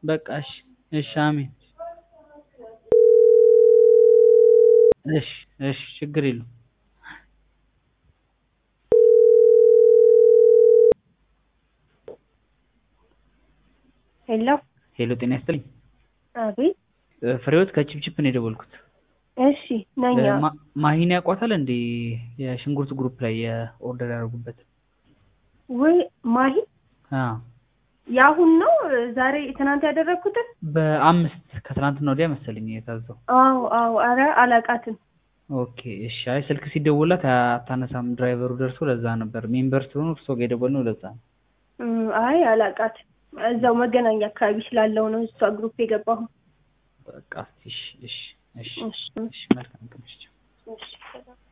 በቃ እሺ እሺ አሜን እሺ እሺ ችግር የለውም ሄሎ ሄሎ ጤና ይስጥልኝ አቤት ፍሬህይወት ከቺፕቺፕ ነው የደወልኩት እሺ ነኝ አዎ። ማ- ማሂን ያውቋታል እንዴ የሽንኩርት ግሩፕ ላይ የኦርደር ያደረጉበት ወይ ማሂ አዎ የአሁን ነው ዛሬ ትናንት ያደረግኩትን በአምስት ከትናንትና ወዲያ መሰለኝ የታዘው አዎ አዎ አረ አላቃትም ኦኬ እሺ አይ ስልክ ሲደውላት አታነሳም ድራይቨሩ ደርሶ ለዛ ነበር ሜምበር ስለሆኑ እርሶ ጋር የደወልነው ለዛ ነው እም፣ አይ አላቃትም እዛው መገናኛ አካባቢ ስላለው ነው እሷ ግሩፕ የገባሁ በቃ እሺ እሺ እሺ እሺ እሺ መልካም ቀን እሺ እሺ